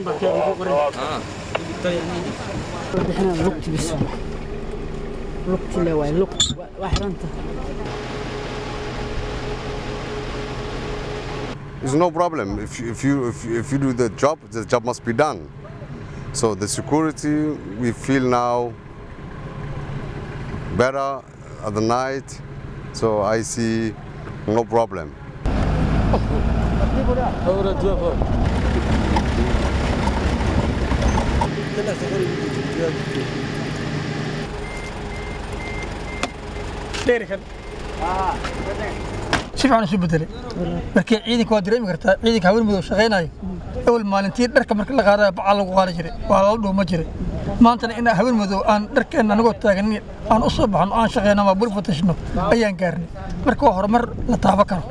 bixinaa lugti bis lugti le waay lug waa xiranta It's no problem. If you, if, you, if, you, if you do the job, the job must be done. So the security, we feel now better at the night. So I see no problem. dheerikan si fiican isu bedelay markii ciidanka waa dareemi kartaa ciidanka haween madow shaqaynayo awal maalintii dharka marka la qaadaya bacaa lagu qaadi jiray waa lala dhuuma jiray maantana in haween madow aan dharkeenna anagoo taagan aan u soo baxno aan shaqayno ama bul fatashno ayaan gaarnay marka waa horumar la taaban karo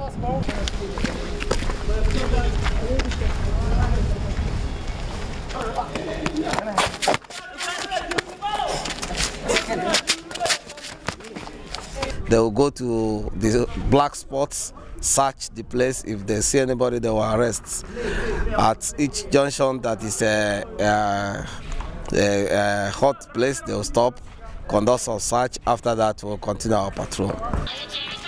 They will go to the black spots, search the place. If they see anybody, they will arrest. At each junction that is a, a, a, a hot place, they will stop, conduct some search. After that, we'll continue our patrol.